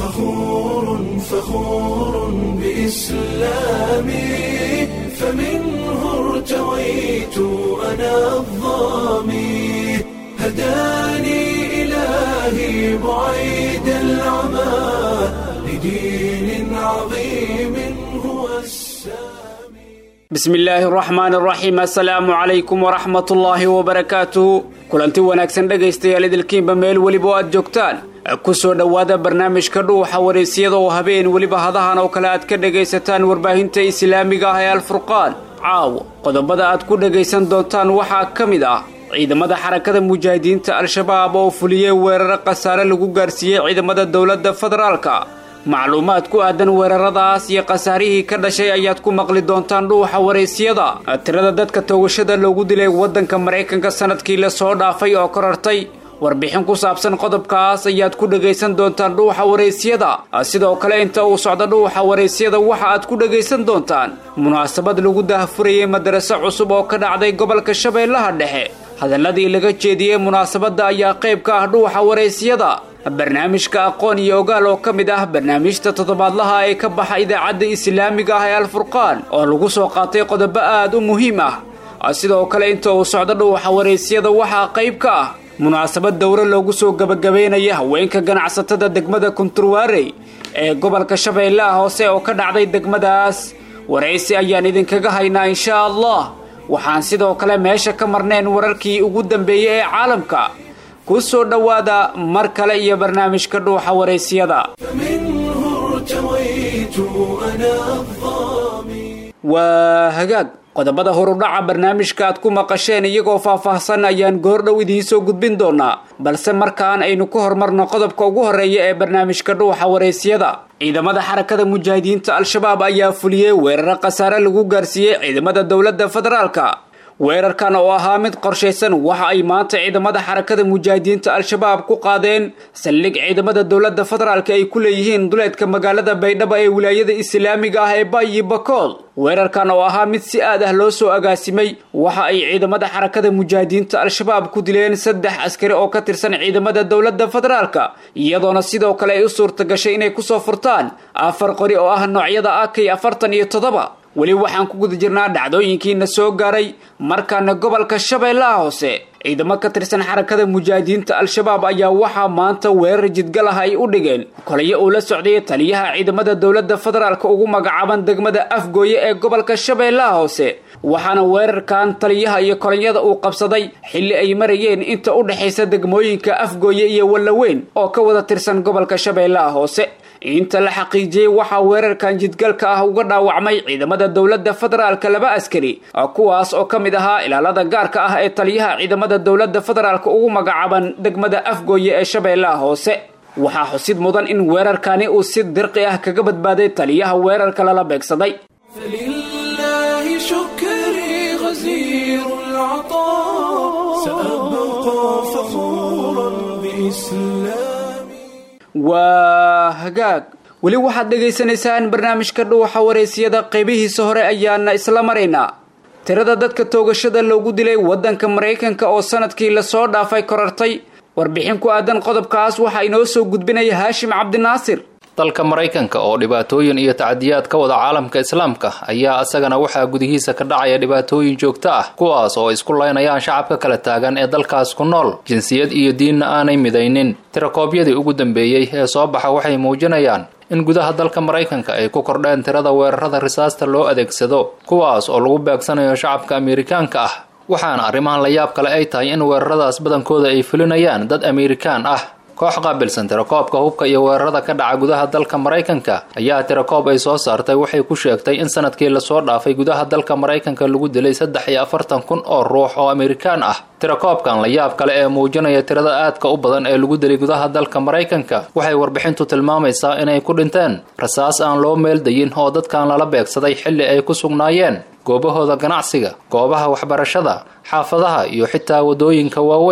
فخور فخور بإسلامي فمنه ارتويت أنا الظامي هداني إلهي بعيد العمى لدين عظيم هو السامي bismi illaahi araxmaan araxiim assalaamu calaykum waraxmatullaahi wabarakaatuhu kulanti wanaagsan dhegaystayaal idilkiinba meel weliba oo aad joogtaan ku soo dhowaada barnaamijka dhuuxa waraysyada oo habeen weliba hadahan oo kale aad ka dhegaysataan warbaahinta islaamiga ah ee alfurqaan caawo qodobada aad ku dhegaysan doontaan waxaa ka mid ah ciidamada xarakada mujaahidiinta al-shabaab oo fuliyey weeraro khasaare lagu gaarsiiyey ciidamada dowladda federaalka macluumaad ku aadan weeraradaas iyo khasaarihii ka dhashay ayaad ku maqli doontaan dhuuxa waraysyada tirada dadka toogashada loogu dilay waddanka maraykanka sanadkii lasoo dhaafay oo korartay warbixin ku saabsan qodobkaas ayaad ku dhegaysan doontaan dhuuxa waraysyada sidoo kale inta uu socdo dhuuxa waraysyada waxa aad ku dhegaysan doontaan munaasabad lagu daahfurayay madaraso cusub oo ka dhacday gobolka shabeellaha dhexe hadalladii laga jeediyey munaasabadda ayaa qayb ka ah dhuuxa waraysyada barnaamijka aqoon iyo ogaal oo ka mid ah barnaamijta toddobaadlaha ee ka baxa idaacadda islaamiga ah ee alfurqaan oo lagu soo qaatay qodobo aad u muhiim ah sidoo kale inta uu socdo dhuuxa waraysyada waxaa qayb ka ah munaasabad dowro loogu soo gebagabeynaya haweenka ganacsatada degmada kunturwaarey ee gobolka shabeellaha hoose oo ka dhacday degmadaas waraysi ayaan idinkaga haynaa inshaa allah waxaan sidoo kale meesha ka marnayn wararkii ugu dambeeyey ee caalamka ku soo dhowaada mar kale iyo barnaamijka dhuuxa waraysyada فمنه ارتويت أنا الظامي waa hagaag qodobada horudhaca barnaamijka aad ku maqasheen iyagoo faahfaahsan ayaan goordhow idiin soo gudbin doonaa balse markaan aynu ku horumarno qodobka ugu horreeya ee barnaamijka dhuuxa waraysyada ciidamada xarakada mujaahidiinta al-shabaab ayaa fuliyey weeraro khasaare lagu gaarsiiyey ciidamada dowladda federaalka weerarkan oo ahaa mid qorshaysan waxa ay maanta ciidamada xarakada mujaahidiinta al-shabaab ku qaadeen saldhig ciidamada dowladda federaalka ay ku leeyihiin duleedka magaalada baydhabo ee wilaayada islaamiga ah ee bayi bakool weerarkan oo ahaa mid si aad ah loo soo agaasimay waxa ay ciidamada xarakada mujaahidiinta al-shabaab ku dileen saddex askari oo ka tirsan ciidamada dowladda federaalka iyadoona sidoo kale ay u suurta gashay inay kusoo furtaan afar qori oo ah noocyada akay afartan iyo toddoba weli waxaan ku guda jirnaa dhacdooyinkiina soo gaaray markaana gobolka shabeellaha hoose ciidamo ka tirsan xarakada mujaahidiinta al-shabaab ayaa waxaa maanta weerar jidgal ah ay u dhigeen kolayo uu la socday taliyaha ciidamada dowladda federaalka ugu magacaaban degmada afgooye ee gobolka shabeellaha hoose waxaana weerarkan taliyaha iyo kolonyada uu qabsaday xilli ay marayeen inta u dhexaysa degmooyinka afgooye iyo wallaweyn oo ka wada tirsan gobolka shabeellaha hoose inta la xaqiijiyey waxaa weerarkan jidgalka ah uga dhaawacmay ciidamada dowladda federaalka laba askari kuwaas oo ka mid ahaa ilaalada gaarka ah ee taliyaha ciidamada dowladda federaalka ugu magacaaban degmada afgooye ee shabeellaha hoose waxaa xusid mudan in weerarkani uu si dirqi ah kaga badbaaday taliyaha weerarka lala beegsaday فلله شكري غزير العطاء سأبقى فخورا بإسلامي waa hagaag weli waxaad dhegaysanaysaan barnaamijka dhuuxa waraysyada qaybihiisa hore ayaana isla maraynaa tirada dadka toogashada loogu dilay waddanka maraykanka oo sanadkii lasoo dhaafay korartay warbixin ku aadan qodobkaas waxaa inoo soo gudbinaya haashim cabdinaasir dalka maraykanka oo dhibaatooyin iyo tacdiyaad ka wada caalamka islaamka ayaa isagana waxaa gudihiisa ka dhacaya dhibaatooyin joogto ah kuwaas oo isku laynayaan shacabka kala taagan ee dalkaas ku nool jinsiyad iyo diinna aanay midaynin tirakoobyadii ugu dambeeyey ee soo baxa waxay muujinayaan in gudaha dalka maraykanka ay ku kordheen tirada weerarada risaasta loo adeegsado kuwaas oo lagu beegsanayo shacabka amerikaanka ah waxaana arrimahan la yaab kale ay tahay in weeraradaas badankooda ay fulinayaan dad amerikaan ah koox qaabilsan tirakoobka hubka iyo weerarada ka dhaca gudaha dalka maraykanka ayaa tirakoob ay soo saartay waxay ku sheegtay in sanadkii lasoo dhaafay gudaha dalka maraykanka lagu dilay saddex iyo afartan kun oo ruux oo amerikaan ah tirakoobkan la yaab kale ee muujinaya tirada aadka u badan ee lagu dilay gudaha dalka maraykanka waxay warbixintu tilmaamaysaa inay ku dhinteen rasaas aan loo meeldayin oo dadkan lala beegsaday xilli ay ku sugnaayeen goobahooda ganacsiga goobaha waxbarashada xaafadaha iyo xitaa waddooyinka waaweyn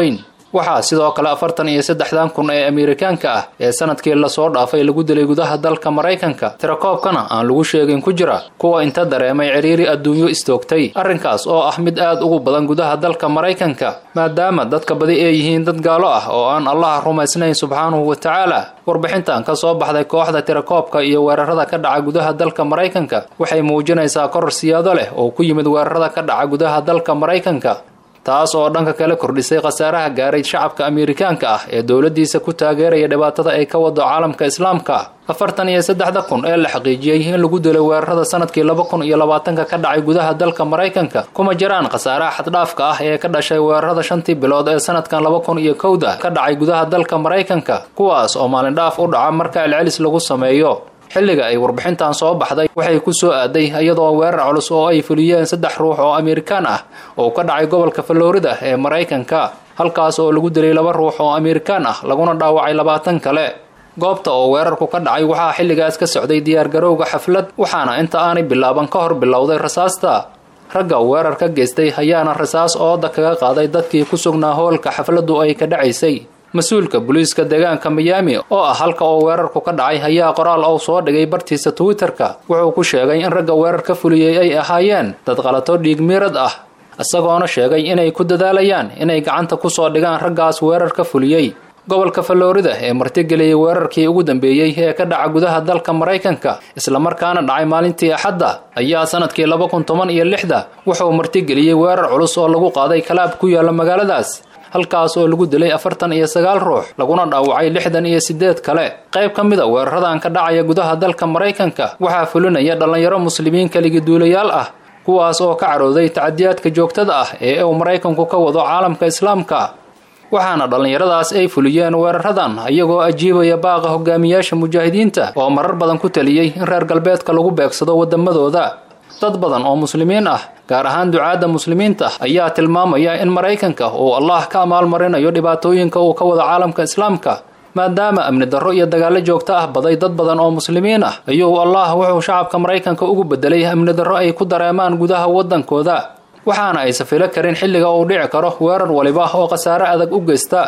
waxaa sidoo kale afartan iyo saddexdan kun ee amerikaanka ah ee sanadkii lasoo dhaafay lagu dilay gudaha dalka maraykanka tirakoobkana aan lagu sheegin ku jira kuwa inta dareemay ciriiri adduunyo istoogtay arrinkaas oo ah mid aad ugu badan gudaha dalka maraykanka maadaama dadka badi ay yihiin dad gaalo ah oo aan allaha rumaysnayn subxaanahu wa tacaala warbixintan ka soo baxday kooxda tirakoobka iyo weerarada ka dhaca gudaha dalka maraykanka waxay muujinaysaa koror siyaado leh oo ku yimid weerarada ka dhaca gudaha dalka maraykanka taas oo dhanka kale kordhisay khasaaraha gaaray shacabka amerikaanka ah ee dowladdiisa ku taageeraya dhibaatada ay ka wado caalamka islaamka afartan iyo saddexda kun ee la xaqiijiyey in lagu dilay weerarada sanadkii laba kun iyo labaatanka ka dhacay gudaha dalka maraykanka kuma jiraan khasaaraha xaddhaafka ah ee ka dhashay weerarada shantii bilood ee sanadkan laba kun iyo kowda ka dhacay gudaha dalka maraykanka kuwaas oo maalindhaaf u dhaca marka celcelis lagu sameeyo xilliga ay warbixintan soo baxday waxay ku soo aaday iyadoo weerar culus oo ay fuliyeen saddex ruux oo amerikaan ah oo ka dhacay gobolka florida ee maraykanka halkaas oo lagu dilay laba ruux oo amerikaan ah laguna dhaawacay labaatan kale goobta oo weerarku ka dhacay waxaa xilligaas ka socday diyaargarowga xaflad waxaana inta aanay bilaaban ka hor bilowday rasaasta ragga weerar ka geystay ayaana rasaas ooda kaga qaaday dadkii ku sugnaa hoolka xafladdu ay ka dhacaysay mas-uulka booliiska deegaanka miyaami oo ah halka oo weerarku ka dhacay ayaa qoraal ou soo dhigay bartiisa twitter-ka wuxuu ku sheegay in ragga weerar ka fuliyey ay ahaayeen dad qalato dhiig miirad ah isagoona sheegay inay ku dadaalayaan inay gacanta ku soo dhigaan raggaas weerar ka fuliyey gobolka florida ee martigeliyey weerarkii ugu dambeeyey ee ka dhaca gudaha dalka maraykanka islamarkaana dhacay maalintii axadda ayaa sanadkii laba kun toban iyo lixda wuxuu martigeliyey weerar culus oo lagu qaaday kalaab ku yaalla magaaladaas halkaas oo lagu dilay afartan iyo sagaal ruux laguna dhaawacay lixdan iyo siddeed kale qayb ka mid a weeraradan ka dhacaya gudaha dalka maraykanka waxaa fulinaya dhallinyaro muslimiin keligi duulayaal ah kuwaas oo ka carooday tacadiyaadka joogtada ah ee uu maraykanku ka wado caalamka islaamka waxaana dhallinyaradaas ay fuliyeen weeraradan iyagoo ajiibaya baaqa hogaamiyaasha mujaahidiinta oo marar badan ku taliyey in reer galbeedka lagu beegsado waddamadooda dad badan oo muslimiin ah gaar ahaan ducaadda muslimiinta ayaa tilmaamaya in maraykanka uu allah ka amaalmarinayo dhibaatooyinka uu ka wado caalamka islaamka maadaama amni darro iyo dagaallo joogto ah baday dad badan oo muslimiin ah ayuu allah wuxuu shacabka maraykanka ugu bedelay amni darro ay ku dareemaan gudaha waddankooda waxaana aysa filo karin xilliga uu dhici karo weerar waliba oo khasaare adag u geysta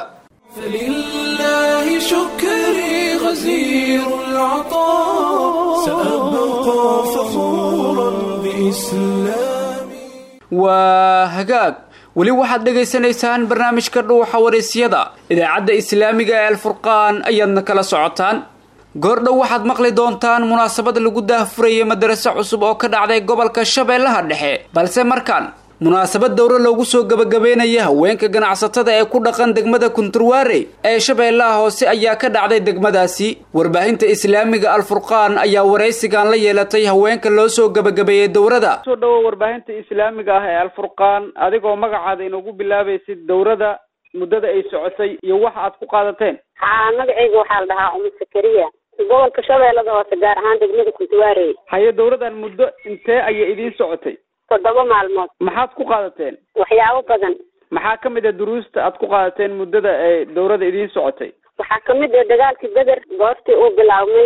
فلله شكري غزير العطاء سأبقى فخورا بإسلامي waa hagaag weli waxaad dhegaysanaysaan barnaamijka dhuuxa waraysyada idaacadda islaamiga ee alfurqaan ayaadna kala socotaan goordhow waxaad maqli doontaan munaasabad lagu daahfurayay madaraso cusub oo ka dhacday gobolka shabeellaha dhexe balse markaan munaasabad dowro loogu soo gebagabeynaya haweenka ganacsatada ee ku dhaqan degmada kunturwaare ee shabeellaha hoose ayaa ka dhacday degmadaasi warbaahinta islaamiga alfurqaan ayaa waraysigan la yeelatay haweenka loo soo gebagabeeyey dowrada soo dhawo warbaahinta islaamiga ah ee alfurqaan adigoo magacaada inoogu bilaabaysid dowrada muddada ay socotay iyo waxa aad ku qaadateen haa magacayga waxaa la dhahaa umu sakariya gobolka shabeellada hoose gaar ahaan degmada kuntuwaarey haye dowradan muddo intee ayay idiin socotay toddoba maalmood maxaad ku qaadateen waxyaabo badan maxaa ka mid a duruusta aad ku qaadateen muddada ee dowrada idiin socotay waxaa kamid ah dagaalkii beder goortii uu bilaabmay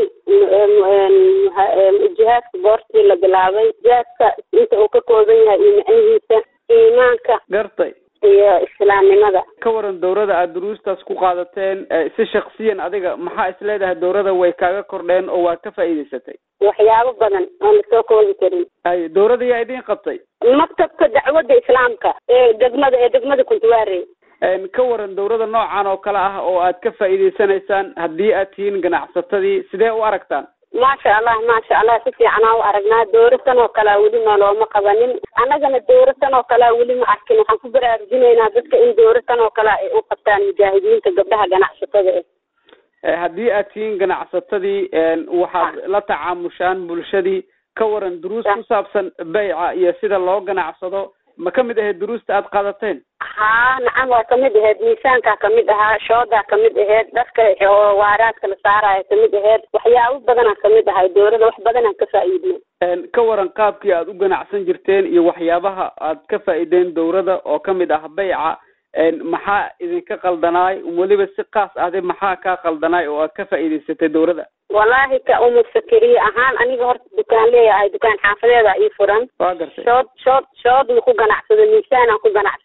jihaadka goortii la bilaabay jihaadka inta uu ka kooban yahay iyo macnihiisa iimaanka gartay iyo islaamnimada ka waran dowrada aad duruustaas ku qaadateen si shaksiyan adiga maxaa is leedahay dowrada way kaaga kordheen oo waad ka faa'iidaysatay waxyaabo badan oon lasoo koobi karin hay dowrada yaa idiin qabtay maktabka dacwadda islaamka ee degmada ee degmada kuntuwaare ka waran dowrada noocan oo kale ah oo aad ka faa'iidaysanaysaan haddii aad tihiin ganacsatadii sidee u aragtaan maasha allah maasha allah si fiicanaa u aragnaa dowrasan oo kalea weli noolooma qabanin annagana dowrasan oo kalea weli ma arkin waxaan ku baraarujinaynaa dadka in dowrasan oo kalea ay u qabtaan mujaahidiinta gabdhaha ganacsatada eh haddii aad tihiin ganacsatadii waxaad la tacaamushaan bulshadii ka waran duruus ku saabsan beyca iyo sida loo ganacsado ma ka mid ahayd duruusta aad qaadateen haa nacam waa kamid ahayd miisaankaa kamid ahaa shoodaa kamid ahayd dharka oo waaraadka la saaraya kamid ahayd waxyaabo badanaa kamid ahay dowlada wax badanaan ka faa'iidnay ka waran qaabkii aad u ganacsan jirteen iyo waxyaabaha aad ka faa'iideen dowrada oo kamid ah beyca maxaa idinka qaldanaay weliba si kaas ahde maxaa kaa qaldanaay oo aad ka faa'iidaysatay dowrada wallaahi ka umu sakariye ahaan aniga horta dukaan leeyahay dukaan xaafadeeda ii furan waa gartay shood shood shood ma ku ganacsado miisaanaan ku ganacsadaa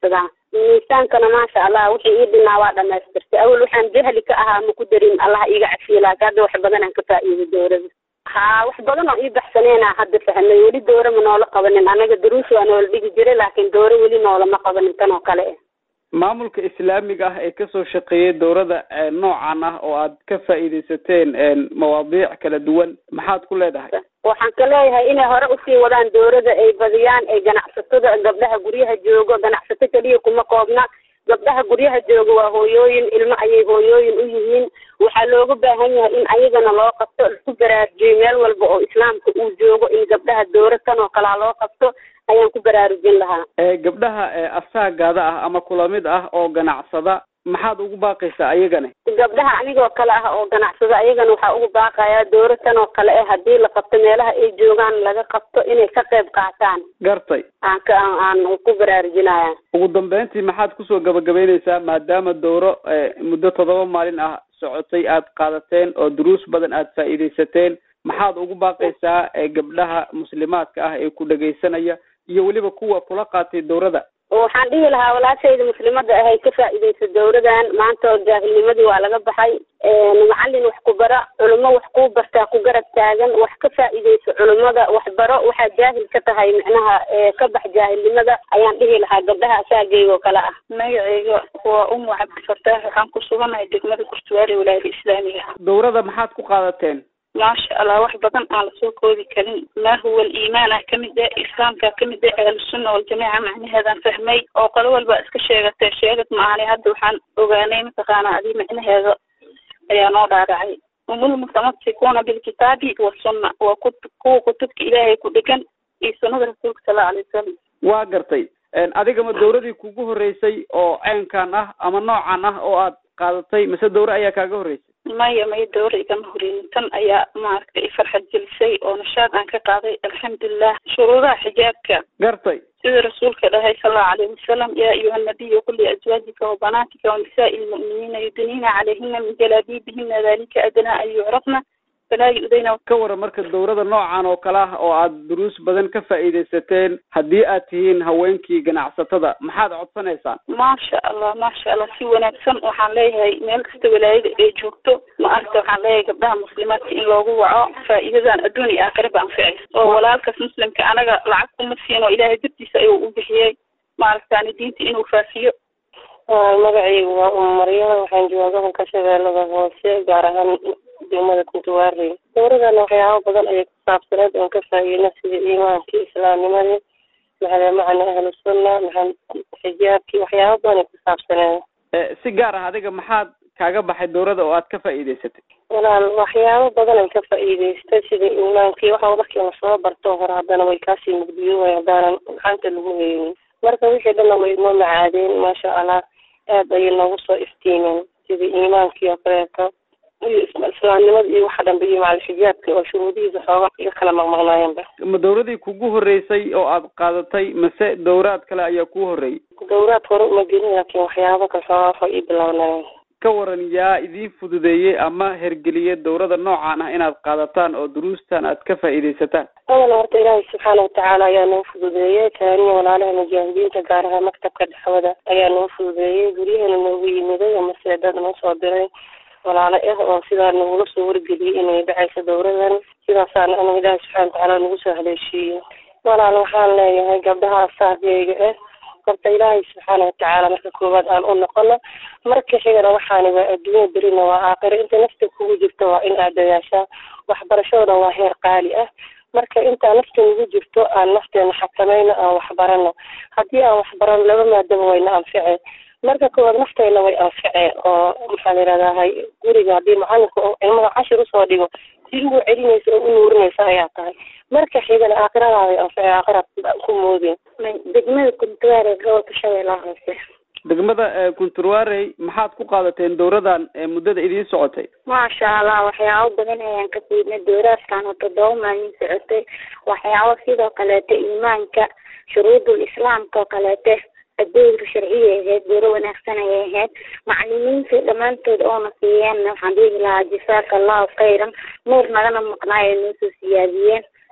miisaankana maasha allah wixii ii dhinaa waa dhamaystirtay awal waxaan jahli ka ahaa ma ku darin allah iiga cafiye laakiin hadda wax badan aan ka faa'iiday dowrada haa wax badan oo ii baxsaneena hadda fahmay weli dowra ma noola qabanin anaga daruus waa noola dhigi jiray laakiin dowra weli noolama qabanin tan oo kale eh maamulka islaamiga ah ee kasoo shaqeeyay dowrada noocan ah oo aad ka faa'iidaysateen mawaadiic kala duwan maxaad ku leedahay waxaan ka leeyahay inay hore usii wadaan dowrada ay badiyaan ay ganacsatada gabdhaha guryaha joogo ganacsato keliya kuma koobna gabdhaha guryaha jooga waa hooyooyin ilmo ayay hooyooyin u yihiin waxaa looga baahan yahay in ayagana loo qabto lagu baraarujiyo meel walba oo islaamka uu joogo in gabdhaha dowra tan oo kalea loo qabto ayaan ku baraarujin lahaa gabdhaha asaagaada ah ama kula mid ah oo ganacsada maxaad ugu baaqaysaa ayagana gabdhaha anigoo kale ah oo ganacsada ayagana waxaa ugu baaqayaa dowra tan oo kale eh haddii la qabto meelaha ay joogaan laga qabto inay ka qayb qaataan gartay aan ka aan ku baraarujinaya ugu dambeyntii maxaad kusoo gabagabeyneysaa maadaama dowro muddo toddoba maalin ah socotay aad qaadateen oo duruus badan aad faa'iidaysateen maxaad ugu baaqaysaa gabdhaha muslimaadka ah ee ku dhegaysanaya iyo weliba kuwa kula qaatay dowrada waxaan dhihi lahaa walaashayda muslimada ahay ka faa'iidaysa dowradan maanta jaahilnimadii waa laga baxay macalin wax ku bara culimo wax kuu bartaa ku garab taagan wax ka faa'iidaysa culimada wax baro waxaad jaahil ka tahay micnaha ka bax jaahilnimada ayaan dhihi lahaa gabdhaha asaageyga oo kale ah magacayga waa umu cabdifataax waxaan ku suganahay degmada kurtuwaale walaayada islaamiga dowrada maxaad ku qaadateen maasha allah wax badan aan lasoo koodi karin maa huwa aliimaan ah kamid ah islaamka kamid ah ahlusunna waljamaaca macnaheedaan fahmay oo qolo walba iska sheegatee sheegad maahanay hadda waxaan ogaanay mataqaana adii macnaheeda ayaa noo dhaaracay umul mutamasikuuna bilkitaabi wasunna waa ku kuwa kutubka ilaahay ku dhegan iyo sunnada rasuulka sala alay wasalam waa gartay adigama dowradii kugu horeysay oo ceenkan ah ama noocan ah oo aad qaadatay mise dowre ayaa kaaga horreysay maya maya dowra igama horeynin tan ayaa maaragtay ifarxad gelisay oo nashaad aan ka qaaday alxamdulilah shuruudaha xijaabka gartay sida rasuulka dhahay sal allahu alayhi wasalam yaa ayuha nabiyu qul liazwaajika wabanaatika wanisaai lmu'miniina yudniina calayhina min jalaabiibihina dalika adnaa an yucrafna falaa yu'dayna ka waran marka dowrada noocan oo kale ah oo aad duruus badan ka faa'iidaysateen haddii aad tihiin haweenkii ganacsatada maxaad codsanaysaan maasha allah maasha allah si wanaagsan waxaan leeyahay meel kasta walaayada ay joogto ma aragta waxaan leeyahay gabdhaha muslimaadka in loogu waco faa'iidadan adduun iyo aakhira ba anficaysa oo walaalkaas muslimka anaga lacag kuma siin oo ilaahay dartiisa ayuu u bixiyey maaragtaani diinta inuu faafiyo magacaygu waa um maryama waxaan joogaa gobolka shabeellada hoose gaar ahaan degmada kuntuwaarey dowradana waxyaabo badan ayay ku saabsaneed oon ka faa'iidna sida iimaankii islaamnimadii maxaa macna ahlu sunna maxaa xijaabkii waxyaabo badan ay ku saabsaneed si gaar ah adiga maxaad kaaga baxay dowrada oo aad ka faa'iidaysatay walaal waxyaabo badan ay ka faa'iidaystay sida iimaankii waxa markii lasoo barto hore haddana way kaasii mugdiyoobay haddaanan gacanta lagu haynin marka wixii dhanna way inoo macaadeen maasha allah aad ayay noogu soo iftiimeen sida iimaankii oo kaleeto iyo islaamnimada iyo waxa dhanba iyo macal xijaabka oo shuruudihiisa xooga iga kala maqmaqnaayeenba ma dowradii kugu horreysay oo aad qaadatay mase dowraad kale ayaa kuu horreeyey dowraad hore uma gelin laakiin waxyaabo kale xoogaa waxay ii bilaabnaayeen ka waran yaa idiin fududeeyey ama hergeliyey dowrada noocan ah inaad qaadataan oo duruustan aad ka faa'iidaysataan awal horta ilaahay subxaana watacaala ayaa noo fududeeyey taaniya walaalaha mujaahidiinta gaar ahaan maktabka dhexwada ayaa noo fududeeyey guryahana noogu yimiday amase dad noo soo diray walaalo ah oo sidaa nagula soo wargeliyey inay dhacayso dowradan sidaasaana anaga ilaahay subxana watacaala nagu soo haleeshiiyey walaal waxaan leeyahay gabdhaha asaageyga ah horta ilaahay subxaana watacaala marka koowaad aan u noqono marka xigana waxaani waa adduunya berina waa aakhiro inta nafta kugu jirto waa in aad dadaashaa waxbarashadana waa heer qaali ah marka intaa nafta nagu jirto aan nafteena xakamayno aan waxbarano haddii aan waxbarano laba maadaba wayna anficeen marka koowaad naftayna way anficeen oo maxaa la yidhahdahay guriga haddii macallinka oo cilmada cashir usoo dhigo si ugu celinaysa oo u nuurinaysa ayaa tahay marka xigana aakhiradaada anficeen aakhiraad ku moodeen degmada kuntuwaare gobolka shabeellaha hoose degmada kunturwarey maxaad ku qaadateen dowradan muddada idiin socotay maasha allah waxyaabo badan ayaan ka fiidnay dowraadkan oo toddoba maalin socotay waxyaabo sidoo kaleeto iimaanka shuruudul islaamka oo kaleete adowra sharciya ahayd dowro wanaagsan ayay ahayd macalimiinta dhammaantood oona siiyeen waxaan dhihi lahaa jasaaka allahu khayran nuur nagana maqnaay ay noo soo siyaadiyeen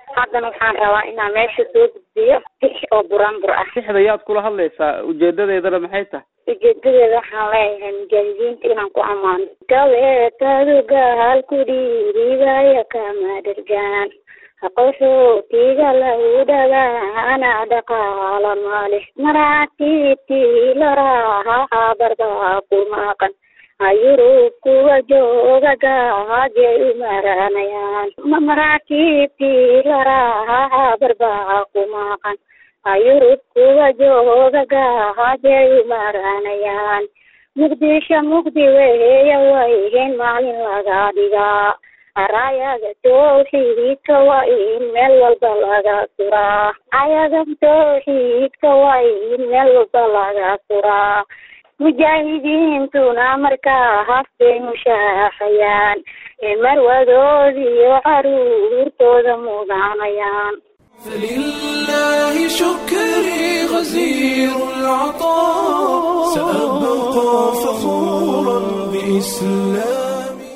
haddana waxaan rabaa inaan meesha soo gudbiyo tix oo buraanbur ah sixda yaad kula hadlaysaa ujeedadeedana maxay tahay ujeedadeeda waxaan leeyahay mujaahidiinta inaan ku ammaano gabeetadu gaal ku dhiiribaya kama dhergaan qaxootiga lagu dhagaana dhaqaala male maraakiibtii laraaha barbaa ku maqan ayurub kuwa jooga gaajay u maranayaan maraakiibtii laraaha barbaa ku maqan ayurub kuwa jooga gaajay u maranayaan muqdisho mugdi weeya wayhen maalin laga dhigaa arayaga towxiidka waa in meel walba laga suraa ayaga towxiidka waa in meel walba laga suraa mujaahidiintuna markaa haftay mushaaxayaan ee marwadoodiyo caruurtooda mudanayaan فلله شكري غزير العطاء سأبقى فخورا بإسلامي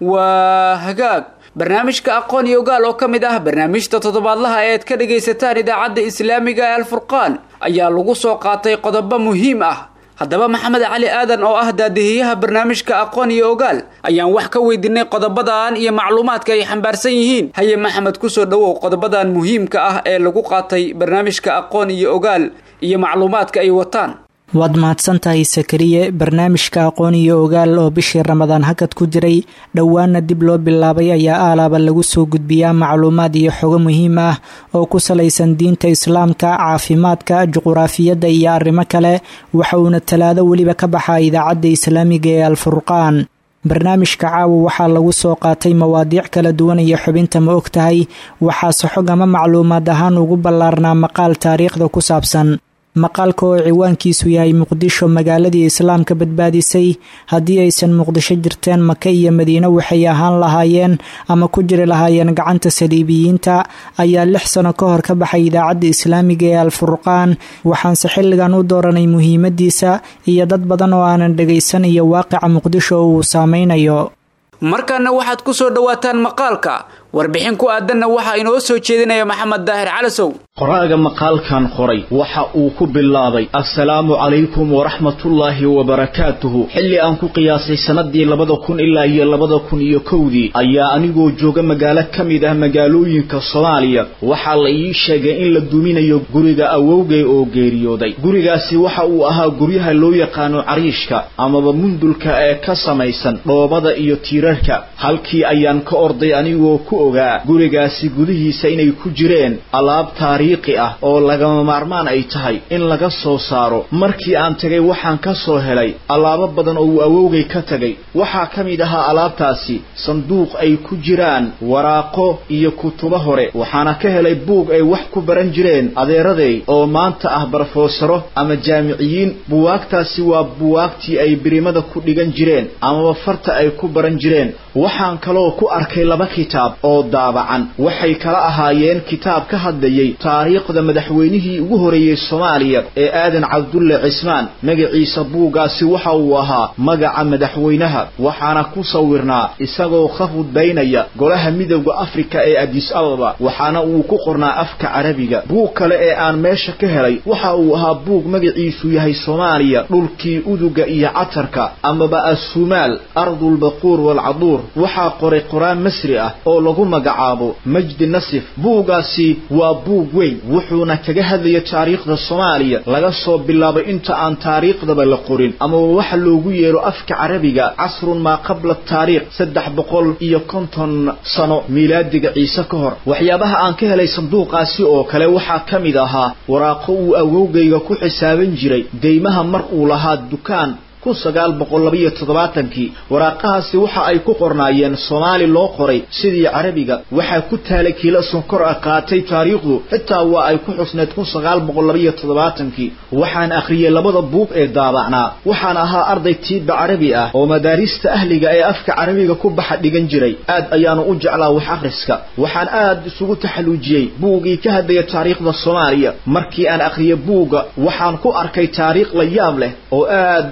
waa hagaag barnaamijka aqoon iyo ogaal oo ka mid ah barnaamijta toddobaadlaha ee aad ka dhagaysataan idaacadda islaamiga ee alfurqaan ayaa lagu soo qaatay qodobo muhiim ah haddaba maxamed cali aadan oo ah daadihiyaha barnaamijka aqoon iyo ogaal ayaan wax ka weydiinay qodobadan iyo macluumaadka ay xambaarsan yihiin haye maxamed kusoo dhowow qodobadan muhiimka ah ee lagu qaatay barnaamijka aqoon iyo ogaal iyo macluumaadka ay wataan waad mahadsan tahay sakariye barnaamijka aqoon iyo ogaal oo bishii ramadaan hakad ku jiray dhowaana dib loo bilaabay ayaa aalaaba lagu soo gudbiyaa macluumaad iyo xogo muhiim ah oo ku salaysan diinta islaamka caafimaadka juquraafiyadda iyo arrimo kale waxa uuna talaado weliba ka baxaa idaacadda islaamiga ee alfurqaan barnaamijka caawa waxaa lagu soo qaatay mawaadiic kala duwan iyo xubinta ma og tahay waxaase xog ama macluumaad ahaan ugu ballaarnaa maqaal taariikhda ku saabsan maqaalka oo ciwaankiisu yahay muqdisho magaaladii islaamka badbaadisay haddii aysan muqdisho jirteen maka iyo madiine waxay ahaan lahaayeen ama ku jiri lahaayeen gacanta saliibiyiinta ayaa lix sano ka hor ka baxay idaacadda islaamiga ee alfurqaan waxaanse xilligan u dooranay muhiimadiisa iyo dad badan oo aanan dhagaysan iyo waaqica muqdisho oo uu saameynayo markaana waxaad ku soo dhowaataan maqaalka warbixin ku aadanna waxaa inoo soo jeedinaya maxamed daahir calasow qoraaga maqaalkan qoray waxa uu ku bilaabay assalaamu calaykum waraxmatullaahi wabarakaatuhu xilli aan ku qiyaasay sannadii labada kun ilaa iyo labada kun iyo kowdii ayaa anigoo jooga magaalo ka mid ah magaalooyinka soomaaliya waxaa la ii sheegay in la duminayo guriga awowgay oo geeriyooday gurigaasi waxa uu ahaa guryaha loo yaqaano cariishka amaba mundulka ee ka samaysan dhoobada iyo tiirarka halkii ayaan ka orday anigoo ku ogaa gurigaasi gudihiisa inay ku jireen alaab taariikhi ah oo lagama maarmaan ay tahay in laga soo saaro markii aan tegay waxaan ka soo helay alaabo badan oo uu awowgay ka tegay waxaa ka mid ahaa alaabtaasi sanduuq ay ku jiraan waraaqo iyo kutubo hore waxaana ka helay buug ay wax ku baran jireen adeeraday oo maanta ah barofesaro ama jaamiciyiin buwaagtaasi waa buwaagtii ay birimada ku dhigan jireen amaba farta ay ku baran jireen waxaan kaloo ku arkay laba kitaab oo daabacan waxay kala ahaayeen kitaab ka hadlayay taariikhda madaxweynihii ugu horeeyey soomaaliya ee aadan cabdulle cismaan magaciisa buuggaasi waxa uu ahaa magaca madaxweynaha waxaana ku sawirnaa isagoo ka hudbaynaya golaha midowda afrika ee adis ababa waxaana uu ku qornaa afka carabiga buug kale ee aan meesha ka helay waxa uu ahaa buug magaciisu yahay soomaaliya dhulkii uduga iyo catarka amaba assumaal ardulbaquur waalcaduur waxaa qoray qoraan masri ah oo lagu magacaabo majdi nasif buuggaasi waa buug weyn wuxuuna kaga hadlaya taariikhda soomaaliya laga soo bilaabay inta aan taariikhdaba la qorin amaba waxa loogu yeero afka carabiga casrun maa qabla taariikh saddex boqol iyo konton sano miilaadiga ciise ka hor waxyaabaha aan ka helay sanduuqaasi oo kale waxaa ka mid ahaa waraaqo uu awowgayga ku xisaaban jiray deymaha mar uu lahaa dukaan kun sagaal boqol labaiyo toddobaatankii waraaqahaasi waxa ay ku qornaayeen soomaali loo qoray sidii carabiga waxaa ku taalay kiilo sonkor ah qaatay taariikhdu xitaa waa ay ku xusneed kun sagaal boqol labaiyo toddobaatankii waxaan akhriyey labada buug ee daabacnaa waxaan ahaa arday tiibba carabi ah oo madaarista ahliga ee afka carabiga ku baxa dhigan jiray aad ayaanu u jeclaa wax akhriska waxaan aad isugu taxaluujiyey buuggii ka hadlaya taariikhda soomaaliya markii aan akhriyey buugga waxaan ku arkay taariikh la yaab leh oo aad aan uga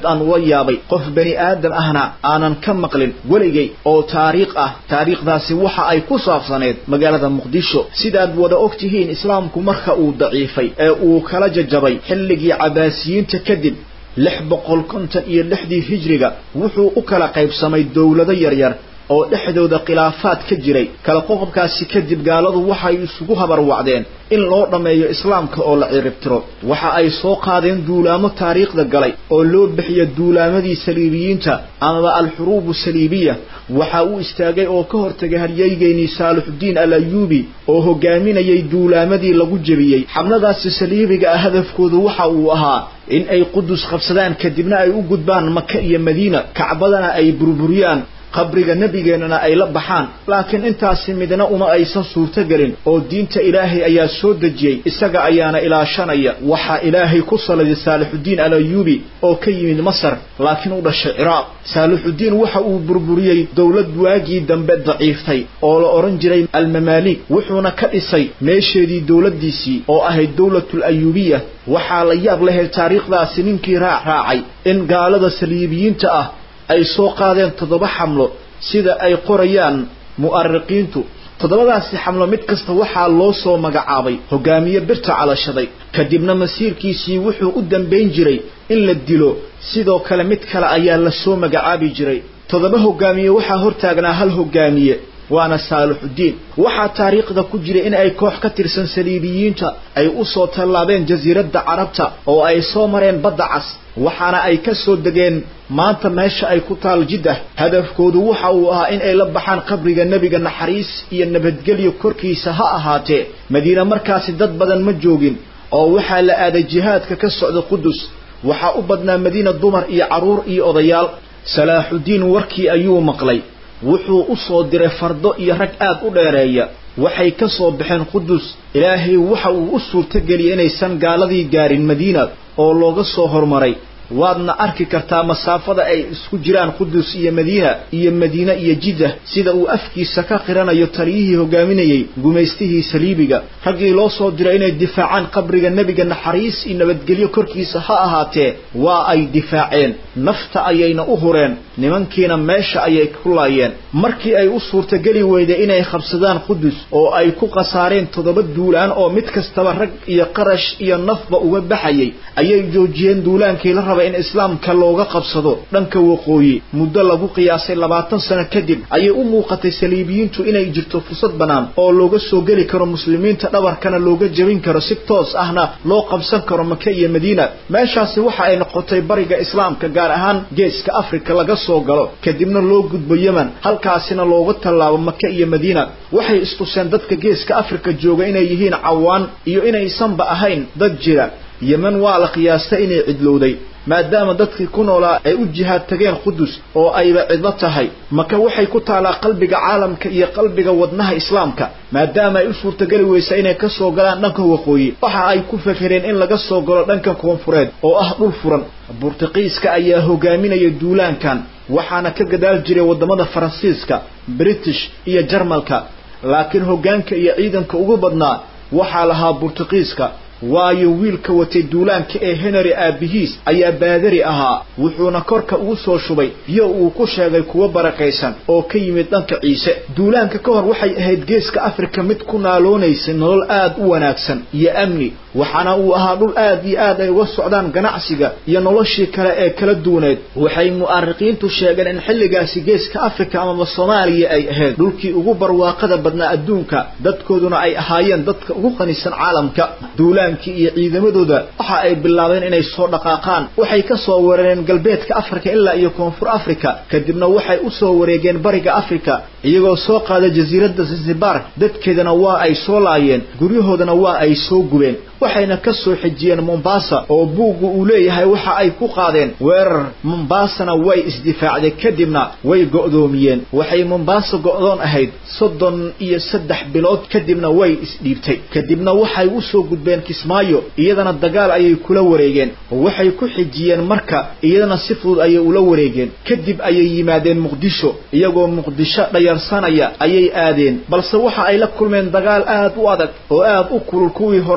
yaabay qof bani aadam ahna aanan ka maqlin weligay oo taariikh ah taariikhdaasi waxa ay ku saabsaneed magaalada muqdisho sidaad wada og tihiin islaamku marka uu daciifay ee uu kala jajabay xilligii cabaasiyiinta kadib lix boqol konton iyo lixdii hijriga wuxuu u kala qaybsamay dowlado yaryar oo dhexdooda khilaafaad ka jiray kala qoqobkaasi kadib gaaladu waxay isugu habarwacdeen in loo dhammeeyo islaamka oo la ciribtiro waxa ay soo qaadeen duulaamo taariikhda galay oo loo bixiyo duulaamadii saliibiyiinta amaba alxuruubu saliibiya waxa uu istaagay oo ka hortagay haryeygeynii saalixudiin al ayuubi oo hogaaminayay duulaamadii lagu jebiyey xamladaasi saliibiga ah hadafkoodu waxa uu ahaa in ay qudus qabsadaan kadibna ay u gudbaan maka iyo madiina kacbadana ay burburiyaan qabriga nebigeennana ay la baxaan laakiin intaasi midna uma aysan suurtogelin oo diinta ilaahay ayaa soo dejiyey isaga ayaana ilaashanaya waxaa ilaahay ku saliday saalixudiin al ayuubi oo ka yimid masar laakiin u dhashay ciraaq saalixudiin waxa uu burburiyey dowlad waagii dambe daciiftay oo la odhan jiray almamaalik wuxuuna ka dhisay meesheedii dowladdiisii oo ahayd dowlatul ayuubiya waxaa la yaab lahayd taariikhdaasi ninkii raac raacay in gaalada saliibiyiinta ah ay soo qaadeen toddoba xamlo sida ay qorayaan mu'ariqiintu toddobadaasi xamlo mid kasta waxaa loo soo magacaabay hogaamiye birta calashaday kadibna masiirkiisii wuxuu u dambayn jiray in la dilo sidoo kale mid kale ayaa la soo magacaabi jiray toddoba hogaamiye waxaa hortaagnaa hal hogaamiye waana saalixudiin waxaa taariikhda ku jira in ay koox ka tirsan saliibiyiinta ay u soo tallaabeen jasiiradda carabta oo ay soo mareen badda cas waxaana ay ka soo degeen maanta meesha ay ku taal jiddah hadafkoodu waxa uu ahaa in ay la baxaan qabriga nebiga naxariis iyo nabadgelyo korkiisa ha ahaatee madiine markaasi dad badan ma joogin oo waxaa la aaday jihaadka ka socda qudus waxaa u badnaa madiina dumar iyo carruur iyo odayaal salaaxudiin warkii ayuu maqlay wuxuu u soo diray fardo iyo rag aad u dheereeya waxay ka soo baxeen qudus ilaahay waxa uu u suurtogeliyey inaysan gaaladii gaarin madiina oo looga soo hormaray waadna arki kartaa masaafada ay isku jiraan qudus iyo madiina iyo madiine iyo jiddah sida uu afkiisa ka qiranayo taliyihii hogaaminayey gumaystihii saliibiga raggii loo soo diray inay difaacaan qabriga nebiga naxariis iyo nabadgelyo korkiisa ha ahaatee waa ay difaaceen nafta ayayna u hureen nimankiina meesha ayay ku laayeen markii ay u suurtogeli weyday inay qabsadaan qudus oo ay ku khasaareen toddoba duulaan oo mid kastaba rag iyo qarash iyo nafba uga baxayay ayay joojiyeen duulaankii la raba in islaamka looga qabsado dhanka waqooyi muddo lagu qiyaasay labaatan sano kadib ayay u muuqatay saliibiyiintu inay jirto fursad bannaan oo looga soo geli karo muslimiinta dhabarkana looga jebin karo si toos ahna loo qabsan karo maka iyo madiina meeshaasi waxa ay noqotay bariga islaamka gaar ahaan geeska afrika laga soo galo kadibna loo gudbo yemen halkaasina looga tallaabo maka iyo madiina waxay istuseen dadka geeska afrika jooga inay yihiin cawaan iyo inaysanba ahayn dad jira yemen waa la qiyaastay inay cidlowday maadaama dadkii ku noolaa ay u jihaad tageen qudus oo ayba cidlo tahay maka waxay ku taalaa qalbiga caalamka iyo qalbiga wadnaha islaamka maadaama ay u suurtogeli weysa inay ka soo galaan dhanka waqooyi waxa ay ku fekereen in laga soo galo dhanka koonfureed oo ah dhul furan burtuqiiska ayaa hogaaminaya duulaankan waxaana ka gadaal jiray waddamada faransiiska british iyo jarmalka laakiin hoggaanka iyo ciidanka ugu badnaa waxaa lahaa burtuqiiska waayo wiilka watay duulaanka ee henry aabihiis ayaa baadari ahaa wuxuuna korka ugu soo shubay biyo uu ku sheegay kuwo barakaysan oo ka yimid dhanka ciise duulaanka ka hor waxay ahayd geeska afrika mid ku naaloonaysay nolol aad u wanaagsan iyo amni waxaana uu ahaa dhul aad iyo aad ay uga socdaan ganacsiga iyo noloshii kale ee kala duwaneed waxay mu'arikiintu sheegeen in xilligaasi geeska afrika amaba soomaaliya ay ahayd dhulkii ugu barwaaqada badnaa adduunka dadkooduna ay ahaayeen dadka ugu qanisan caalamka duulaankii iyo ciidamadooda waxa ay bilaabeen inay soo dhaqaaqaan waxay ka soo weerareen galbeedka afrika ilaa iyo koonfur afrika kadibna waxay u soo wareegeen bariga afrika iyagoo soo qaaday jasiiradda zanzibar dadkeedana waa ay soo laayeen guryahoodana waa ay soo gubeen waxayna ka soo xejiyeen mombasa oo buuggu uu leeyahay waxa ay ku qaadeen weerar mombasana way isdifaacday kadibna way go'doomiyeen waxay mombasa go'doon ahayd soddon iyo saddex bilood kadibna way isdhiibtay kadibna waxay u soo gudbeen kismaayo iyadana dagaal ayay kula wareegeen waxay ku xejiyeen marka iyadana si fudud ayay ula wareegeen kadib ayay yimaadeen muqdisho iyagoo muqdisho dhayarsanaya ayay aadeen balse waxa ay la kulmeen dagaal aad u adag oo aad u kulul kuwii horena ka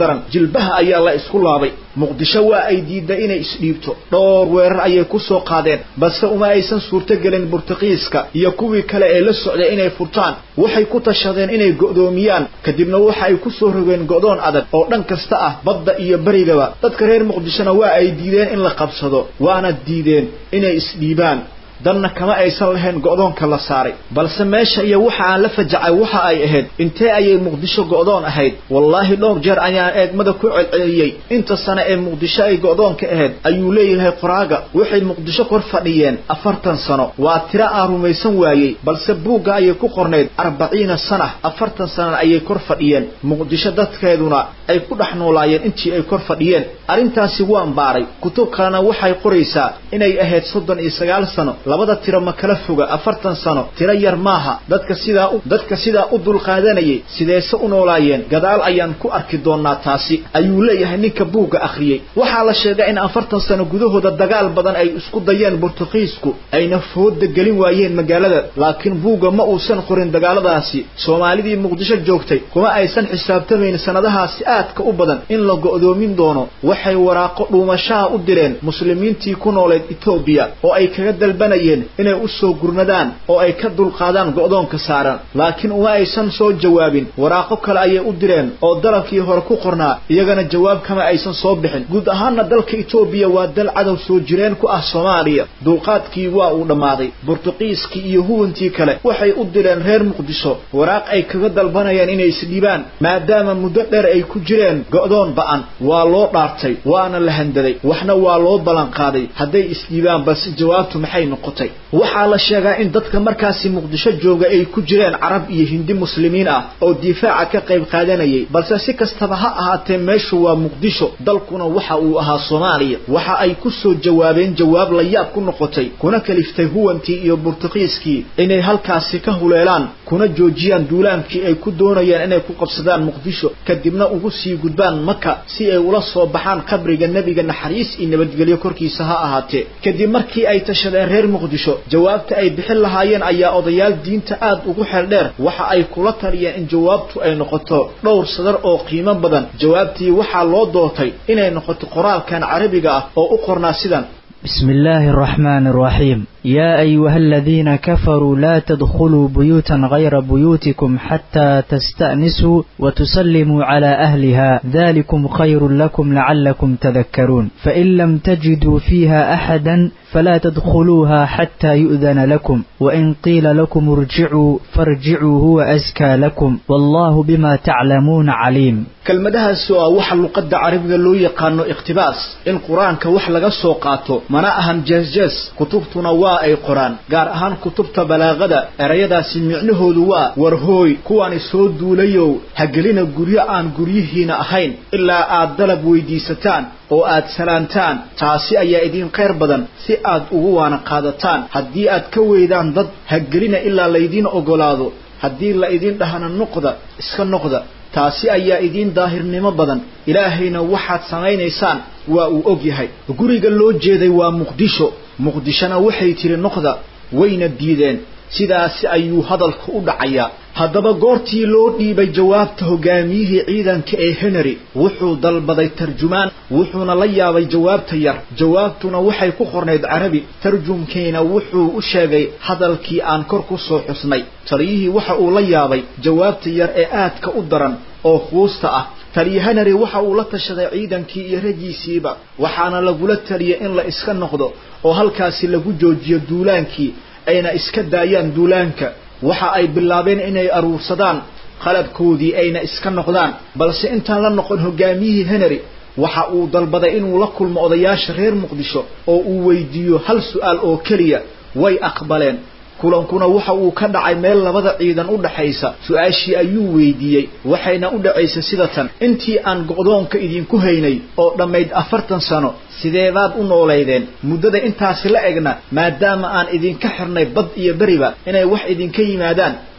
daran jilbaha ayaa la isku laabay muqdisho waa ay diidday inay isdhiibto dhowr weerar ayay ku soo qaadeen balse uma aysan suurtogelin burtuqiiska iyo kuwii kale ee la socday inay furtaan waxay ku tashadeen inay go'doomiyaan kadibna waxa ay ku soo rogeen go'doon adag oo dhan kasta ah badda iyo berigaba dadka reer muqdishona waa ay diideen in la qabsado waana diideen inay isdhiibaan danna kama aysan lahayn go'doonka la saaray balse meesha iyo waxa aan la fajacay waxa ay ahayd intee ayay muqdisho go'doon ahayd wallaahi dhowr jeer ayaan eegmada ku celceliyey inta sane ee muqdisho ay go'doonka ahayd ayuu leeyahay qoraaga waxay muqdisho kor fadhiyeen afartan sano waa tiro aan rumaysan waayey balse buugga ayay ku qornayd arbaciina sana afartan sanana ayay kor fadhiyeen muqdisho dadkeeduna ay ku dhex noolaayeen intii ay kor fadhiyeen arrintaasi waan baaray kutub kalena waxay qoraysaa inay ahayd soddon iyo sagaal sano labada tiro ma kala foga afartan sano tiro yar maaha dadka sidaa u dadka sidaa u dulqaadanayay sideese u noolaayeen gadaal ayaan ku arki doonaa taasi ayuu leeyahay ninka buugga akhriyey waxaa la sheegay in afartan sano gudahooda dagaal badan ay isku dayeen burtuqiisku ayna fooda gelin waayeen magaalada laakiin buugga ma uusan qorin dagaaladaasi soomaalidii muqdisho joogtay kuma aysan xisaabtamayn sanadahaasi aadka u badan in la go'doomin doono waxay waraaqo dhuumashaha u direen muslimiintii ku nooleed etoobiya oo ay kaga dalbanayeen inay u soo gurmadaan oo ay ka dulqaadaan go'doonka saaran laakiin uma aysan soo jawaabin waraaqo kale ayay u direen oo dalabkii hore ku qornaa iyagana jawaab kama aysan soo bixin guud ahaanna dalka etoobiya waa dal cadow soo jireen ku ah soomaaliya dulqaadkii waa uu dhammaaday burtuqiiskii iyo huwantii kale waxay u direen reer muqdisho waraaq ay kaga dalbanayaan inay isdhibaan maadaama muddo dheer ay ku jireen go'doon ba'an waa loo dhaartay waana la handaday waxna waa loo ballanqaaday hadday isdhibaan balse jawaabtu maxay noqotay waxaa la sheegaa in dadka markaasi muqdisho jooga ay ku jireen carab iyo hindi muslimiin ah oo difaaca ka qayb qaadanayay balse si kastaba ha ahaatee meeshu waa muqdisho dalkuna waxa uu ahaa soomaaliya waxa ay ku soo jawaabeen jawaab la yaab ku noqotay kuna kaliftay huwantii iyo burtuqiiskii inay halkaasi ka huleelaan kuna joojiyaan duulaankii ay ku doonayaan inay ku qabsadaan muqdisho kadibna ugu sii gudbaan maka si ay ula soo baxaan qabriga nebiga naxariis iyo nabadgelyo korkiisa ha ahaatee kadib markii ay tashadeen reer muqdisho jawaabta ay bixin lahaayeen ayaa odayaal diinta aad ugu xeel dheer waxa ay kula taliyeen in jawaabtu ay noqoto dhowr sadar oo qiimo badan jawaabtii waxaa loo doortay inay noqoto qoraalkan carabiga ah oo u qornaa sidan بسم الله الرحمن الرحيم يا أيها الذين كفروا لا تدخلوا بيوتا غير بيوتكم حتى تستأنسوا وتسلموا على أهلها ذلكم خير لكم لعلكم تذكرون فإن لم تجدوا فيها أحدا فلا تدخلوها حتى يؤذن لكم وإن قيل لكم ارجعوا فارجعوا هو أزكى لكم والله بما تعلمون عليم kelmadahaasi oo ah waxa luqadda carabiga loo yaqaano ikhtibaas in qur-aanka wax laga soo qaato mana ahan jees-jees kutubtuna waa ay qoraan gaar ahaan kutubta balaaqada erayadaasi micnahoodu waa warhooy kuwani soo duulayow hagelina guryo aan guryihiina ahayn ilaa aad dalab weydiisataan oo aad salaantaan taasi ayaa idiin khayr badan si aad ugu waana qaadataan haddii aad ka weydaan dad hagelina ilaa laydiin ogolaado haddii la idin dhahana noqda iska noqda taasi ayaa idiin daahirnimo badan ilaahayna waxaad samaynaysaan waa uu og yahay guriga loo jeeday waa muqdisho muqdishona waxay tiri noqda wayna diideen sidaasi ayuu hadalka u dhacayaa haddaba goortii loo dhiibay jawaabta hogaamiyihii ciidanka ee henry wuxuu dalbaday tarjumaan wuxuuna la yaabay jawaabta yar jawaabtuna waxay ku qornayd carabi tarjumkiina wuxuu u sheegay hadalkii aan kor ku soo xusnay taliyihii waxa uu la yaabay jawaabta yar ee aadka u daran oo quusta ah taliya henry waxa uu la tashaday ciidankii iyo raggiisiiba waxaana lagula taliyay in la iska noqdo oo halkaasi lagu joojiyo duulaankii ayna iska daayaan duulaanka waxa ay bilaabeen inay aruursadaan qalabkoodii ayna iska noqdaan balse intaan la noqon hogaamiyihii henry waxa uu dalbaday inuu la kulmo odayaasha reer muqdisho oo uu weydiiyo hal su'aal oo keliya way aqbaleen kulankuna waxa uu ka dhacay meel labada ciidan u dhaxaysa su-aashii ayuu weydiiyey waxayna u dhacaysay sida tan intii aan go'doonka idinku haynay oo dhammayd afartan sano sideebaad u noolaydeen muddada intaasi la egna maadaama aan idinka xirnay bad iyo beriba inay wax idinka yimaadaan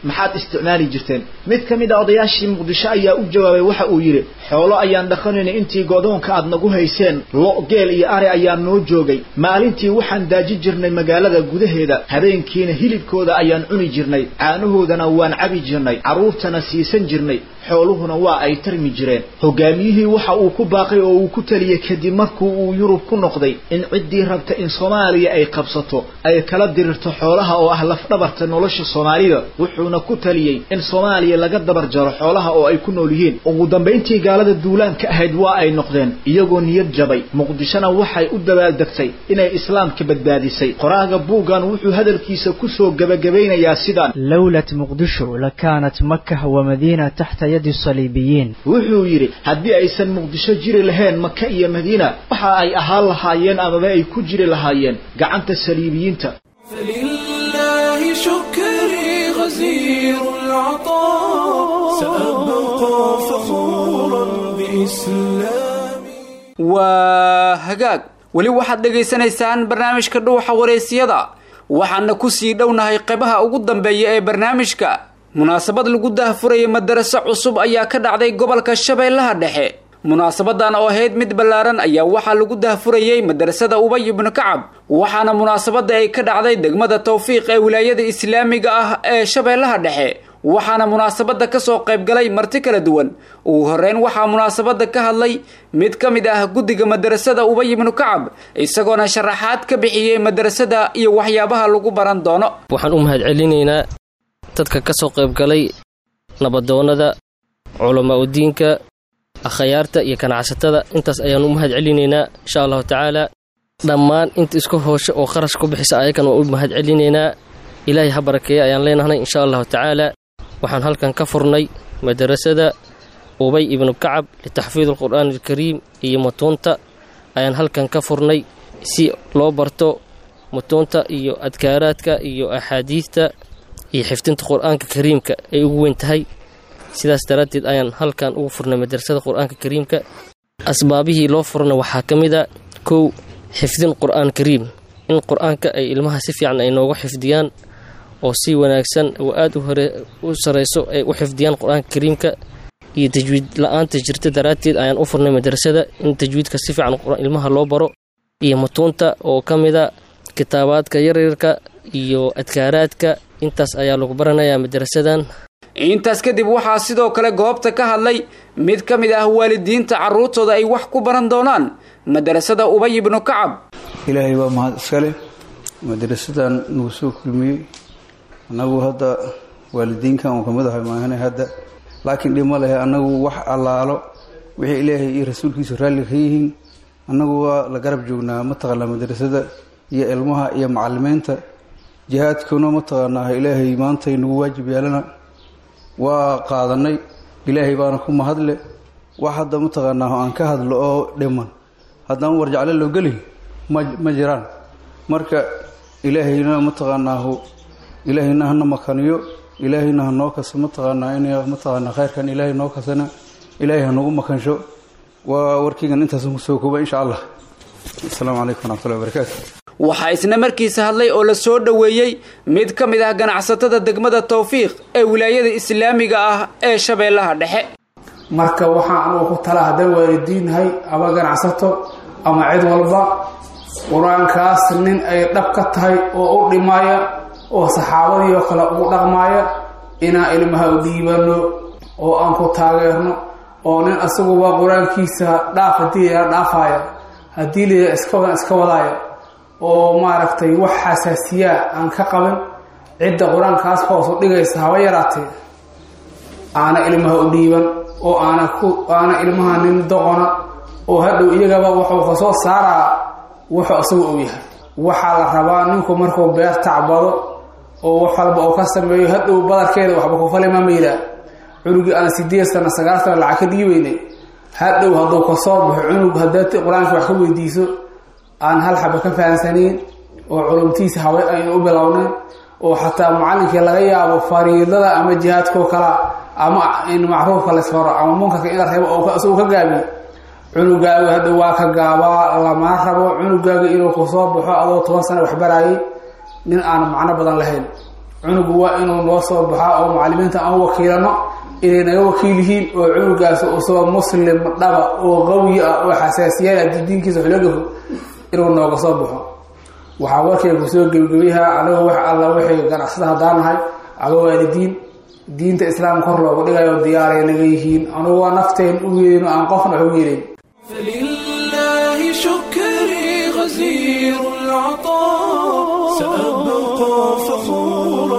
maxaad isticmaali jirteen mid ka mid a odayaashii muqdisho ayaa u jawaabay waxa uu yidhi xoolo ayaan dhaqanaynay intii godoonka aad nagu hayseen lo geel iyo ari ayaa noo joogay maalintii waxaan daaji jirnay magaalada gudaheeda habeenkiina hilibkooda ayaan cuni jirnay caanahoodana waan cabi jirnay carruurtana siisan jirnay xooluhuna waa ay tarmi jireen hogaamiyihii waxa uu ku baaqay oo uu ku taliyey kadib markuu uu yurub ku noqday in ciddii rabta in soomaaliya ay qabsato ay kala dirirto xoolaha oo ah lafdhabarta nolosha soomaalida wuxuuna ku taliyey in soomaaliya laga dabar jaro xoolaha oo ay ku nool yihiin ugu dambayntii gaalada duulaanka ahayd waa ay noqdeen iyagoo niyad jabay muqdishona waxay u dabaaldegtay inay islaamka badbaadisay qoraaga buuggan wuxuu hadalkiisa kusoo gebagabaynayaa sidaan lowlat muqdisho lakaanat makah wamadiina taxta yadi saliibiyiin wuxuu yidhi haddii aysan muqdisho jiri lahayn maka iyo madiina waxa ay ahaan lahaayeen amaba ay ku jiri lahaayeen gacanta saliibiyiinta فلله شكري غزير العطاء سأبقى فخورا بإسلامي waa hagaag weli waxaad dhegaysanaysaan barnaamijka dhuuxa wareysiyada waxaana kusii dhownahay qeybaha ugu dambeeya ee barnaamijka munaasabad lagu daahfurayay madaraso cusub ayaa ka dhacday gobolka shabeellaha dhexe munaasabadan oo ahayd mid ballaaran ayaa waxaa lagu daahfurayey madarasada ubay ibnu kacab waxaana munaasabada ay ka dhacday degmada tawfiiq ee wilaayada islaamiga ah ee shabeellaha dhexe waxaana munaasabada kasoo qaybgalay marti kala duwan ugu horeyn waxaa munaasabada ka hadlay mid ka mid ah guddiga madarasada ubay ibnu kacab isagoona sharaxaad ka bixiyey madarasada iyo waxyaabaha lagu baran doono waxaan u mahadcelinaynaa dadka ka soo qaybgalay nabadoonnada culamaa udiinka akhayaarta iyo ganacsatada intaas ayaan u mahad celinaynaa insha allahu tacaala dhammaan inta isku hoosho oo kharash ku bixisa ayagan waan u mahad celinaynaa ilaahay ha barakeeya ayaan leenahnay insha allahu tacaala waxaan halkan ka furnay madarasada ubay ibnu kacab litaxfiid alqur'aan alkariim iyo mutuunta ayaan halkan ka furnay si loo barto mutuunta iyo adkaaraadka iyo axaadiidta iyo xifdinta qur'aanka kariimka ay ugu weyn tahay sidaas daraaddeed ayaan halkan ugu furnay madrasada qur'aanka kariimka asbaabihii loo furna waxaa ka mid a kow xifdin qur'aan kariim in qur'aanka ay ilmaha si fiican ay nooga xifdiyaan oo si wanaagsan oo aad u hore u sarayso ay u xifdiyaan qur'aanka kariimka iyo tajwiid la-aanta jirta daraadteed ayaan u furnay madrasada in tajwiidka si fiican ilmaha loo baro iyo mutuunta oo ka mid a kitaabaadka yaryarka iyo adkaaraadka intaas ayaa lagu baranayaa madrasadan intaas kadib waxaa sidoo kale goobta ka hadlay mid ka mid ah waalidiinta carruurtooda ay wax ku baran doonaan madarasada ubay ibnu kacab ilaahay baa mahad iskale madarasadan nagu soo kulmiyey annagu hadda waalidiinkan uu kamid ahay maahane hadda laakiin dhib ma lehe annagu wax allaalo wixii ilaahay iyo rasuulkiisu raalli ka yihiin annagu waa la garab joognaa mataqaanaa madrasada iyo ilmaha iyo macalimiinta jihaadkuna mataqaanaa ilaahay maantay nagu waajib yeelana waa qaadanay ilaahay baana ku mahadle wax hadda mataqaanaa aan ka hadlo oo dhiman haddaan warjacle loo gelin ma ma jiraan marka ilaahayna mataqaanaahu ilaahayna hana makaniyo ilaahayna hanoo kaso mataqaanaa in mataqaanaa khayrkan ilaahay noo kasana ilaahay hanagu makansho waa warkeygan intaasan kusoo kooba insha allah asalaamu calaykum waraxmatullahi wabarakaatu waxaa isna markiisa hadlay oo la soo dhoweeyey mid ka mid ah ganacsatada degmada tawfiiq ee wilaayada islaamiga ah ee shabeellaha dhexe marka waxaan anugu ku tala haddaan waalidiinnahay ama ganacsato ama cid walba qur-aankaas nin ay dhab ka tahay oo u dhimaaya oo saxaabadii oo kale ugu dhaqmaaya inaan ilmaha u dhiibano oo aan ku taageerno oo nin asaguba qur-aankiisa dhaaf haddii la dhaafaaya haddii la iska wadan iska wadaaya oo maaragtay wax xasaasiyaa aan ka qabin cidda qur-aankaas hoos u dhigaysa haba yaraatee aana ilmaha u dhiiban oo aana ku aana ilmaha nin doqona oo hadhow iyagaba wuxuu ka soo saaraa wuxuu isagu og yahay waxaa la rabaa ninku markuu beer tacbado oo wax walba uu ka sameeyo hadhow badarkeeda waxba ku falima maydaa cunugii aan sideed sana sagaal sana lacag ka dhiibaynay hadhow hadduu kasoo baxo cunug haddaad qur-aanka wax ka weydiiso aan hal xaba ka fahansanayn oo culumtiisa haway aynu u bilownayn oo xataa macallinkii laga yaabo fariidada ama jihaadkoo kala ama in macruufka laysfaro ama munkarka in la reebo oo ka gaabiyo cunugaagu hadda waa ka gaabaa lama rabo cunugaagu inuu kusoo baxo adoo toban sana waxbaraayay nin aan macno badan lahayn cunugu waa inuu noo soo baxaa oo macalimiinta aan wakiilano inay naga wakiil yihiin oo cunugaas usoo muslim dhaba oo qawi ah oo xasaasiyaal ah diinkiisa xulagafo inuu nooga soo baxo waxaa warkay kusoo gebgebayaha anigu wax alla waxay ganacsada haddaan nahay aba waalidiin diinta islaamka kor loogu dhigayo diyaaray naga yihiin anugu waa nafteen u yeelin aan qofna wax u yeelin فلله شكري غزير العطاء سأبقى فخورا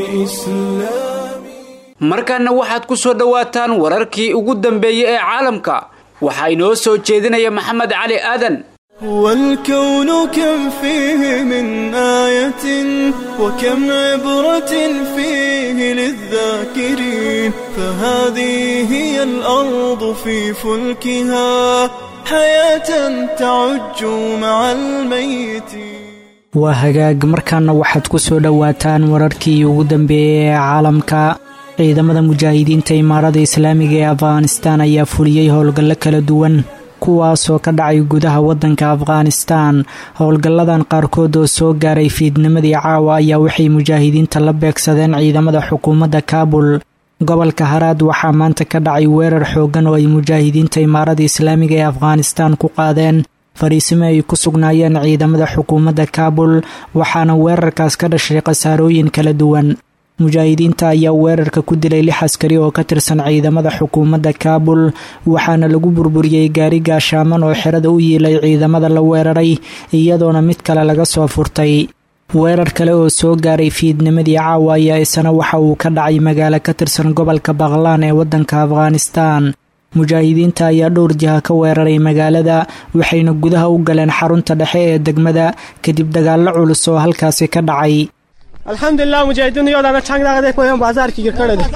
بإسلامي markaana waxaad ku soo dhowaataan wararkii ugu dambeeyey ee caalamka waxaa inoo soo jeedinaya maxamed cali aadan والكون كم فيه من آية وكم عبرة فيه للذاكرين فهذه هي الأرض في فلكها حياة تعج مع الميتين waa hagaag markaana waxaad ku soo dhowaataan wararkii ugu dambeeyey ee caalamka ciidamada mujaahidiinta imaarada islaamiga ee afghanistaan ayaa fuliyey howlgallo kala duwan kuwaasoo ka dhacay gudaha waddanka afghanistaan howlgalladan qaarkood oo soo gaaray fiidnimadii caawa ayaa waxay mujaahidiinta la beegsadeen ciidamada xukuumadda kaabul gobolka haraad waxaa maanta ka dhacay weerar xooggan oo ay mujaahidiinta imaarada islaamiga ee afghanistaan ku qaadeen fariisimo ay ku sugnaayeen ciidamada xukuumadda kaabul waxaana weerarkaas ka dhashay khasaarooyin kala duwan mujaahidiinta ayaa weerarka ku dilay lix askari oo ka tirsan ciidamada xukuumadda kaabul waxaana lagu burburiyey gaari gaashaaman oo xerada u yiilay ciidamada la weeraray iyadoona mid kale laga soo furtay weerar kale oo soo gaaray fiidnimadii caawa ayaa isana waxa uu ka dhacay magaalo ka tirsan gobolka baqlaan ee waddanka afghanistaan mujaahidiinta ayaa dhowr jiha ka weeraray magaalada waxayna gudaha u galeen xarunta dhexe ee degmada kadib dagaallo culus oo halkaasi ka dhacay alxamdulilah mujaahidiin yoodana changdaaqade koyan bazaarki girkadhade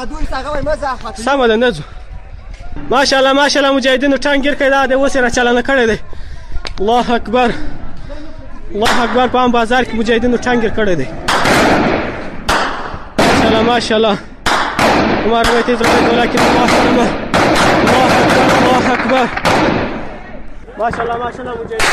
samada nezu maasha allah maasha allah mujaahidiinu tangirkaydaade wasira chalana kadhade allahu akbar allahu akbar koan bazaarki mujaahidiinu tangir kadhade maasha allah maasha allah وما رميت إذ رميت ولكن الله رمى الله أكبر الله أكبر ما شاء الله ما شاء الله مجاهدين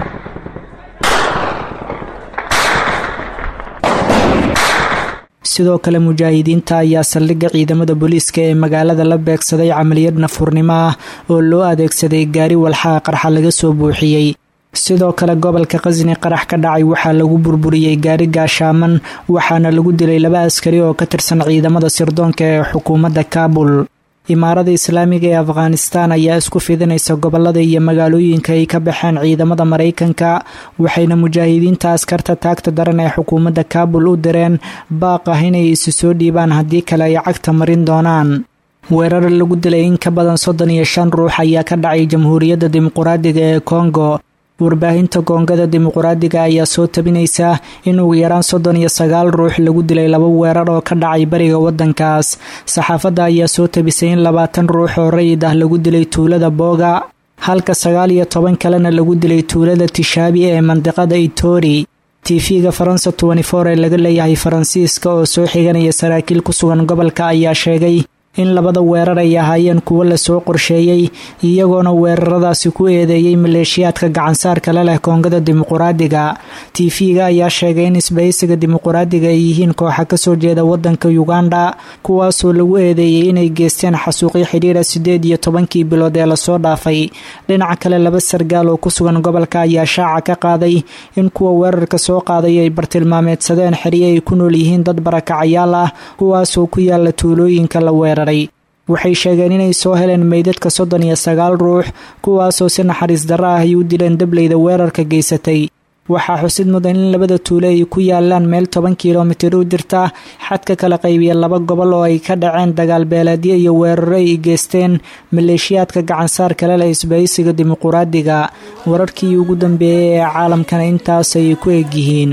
sidoo kale mujaahidiinta ayaa saldhigga ciidamada booliiska ee magaalada la beegsaday camaliyad nafurnimo ah oo loo adeegsaday gaari walxaha qarxa laga soo buuxiyey sidoo kale gobolka khasni qarax ka dhacay waxaa lagu burburiyey gaari gaashaaman waxaana lagu dilay laba askari oo ka tirsan ciidamada sirdoonka ee xukuumadda kaabul imaarada islaamiga ee afghanistaan ayaa isku fidinaysa gobolada iyo magaalooyinka ay ka baxeen ciidamada maraykanka waxayna mujaahidiinta askarta taagta daran ee xukuumadda kaabul u direen baaq ah inay isu soo dhiibaan haddii kale ay cagta marin doonaan weerar lagu dilay in ka badan soddon iyo shan ruux ayaa ka dhacay jamhuuriyadda dimuquraadiga ee kongo warbaahinta koongada dimuquraadiga ayaa soo tabinaysa in ugu yaraan soddon iyo sagaal ruux lagu dilay laba weerar oo ka dhacay bariga waddankaas saxaafadda ayaa soo tabisay in labaatan ruux oo rayid ah lagu dilay tuulada booga halka sagaal iyo toban kalena lagu dilay tuulada tishaabi ee mandiqada itori tv-ga faransa ee laga leeyahay faransiiska oo soo xiganaya saraakiil ku sugan gobolka ayaa sheegay in labada weerar ay ahaayeen kuwo lasoo qorsheeyey iyagoona weeraradaasi ku eedeeyey maleeshiyaadka gacansaarka la leh koongada dimuquraadiga tv-ga ayaa sheegay in isbahaysiga dimuquraadiga ay yihiin kooxa kasoo jeeda wadanka uganda kuwaasoo lagu eedeeyey inay geysteen xasuuqyo xidhiira sideed iyo tobankii bilood ee lasoo dhaafay dhinaca kale laba sargaal oo ku sugan gobolka ayaa shaaca ka qaaday in kuwa weerarka soo qaaday ay bartilmaameedsadeen xeryo ay ku nool yihiin dad barakacayaal ah kuwaasoo ku yaala tuulooyinka la weeraray waxay sheegeen inay soo heleen meydadka soddon iyo sagaal ruux kuwaasoo si naxariis darro ah ay u dileen dableyda weerarka geysatay waxaa xusid mudan in labada tuule ay ku yaalaan meel toban kilomitir u jirta xadka kala qaybiya laba gobol oo ay ka dhaceen dagaal beeleedyo iyo weeraro ay geysteen maleeshiyaadka gacansaarka leh leh isbahaysiga dimuquraadiga wararkii ugu dambeeyey ee caalamkana intaas ayay ku egyihiin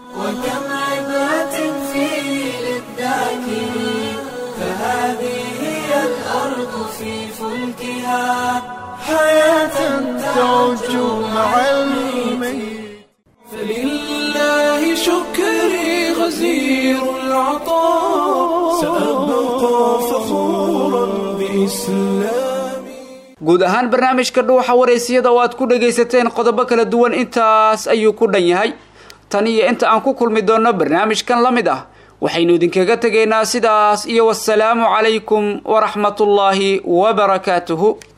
وكم عبرة فيه للذاكرين فهذه هي الأرض في فلكها حياة تعج مع الميت فلله شكري غزير العطاء سأبقى فخورا بإسلامي guud ahaan barnaamijka dhuuxa waraysiyada oo aad ku dhagaysateen qodobo kala duwan intaas ayuu ku dhan yahay tan iyo inta aan ku kulmi doonno barnaamijkan la mid ah waxaynu idinkaga tegaynaa sidaas iyo wasalaamu calaykum waraxmatullaahi wabarakaatuhu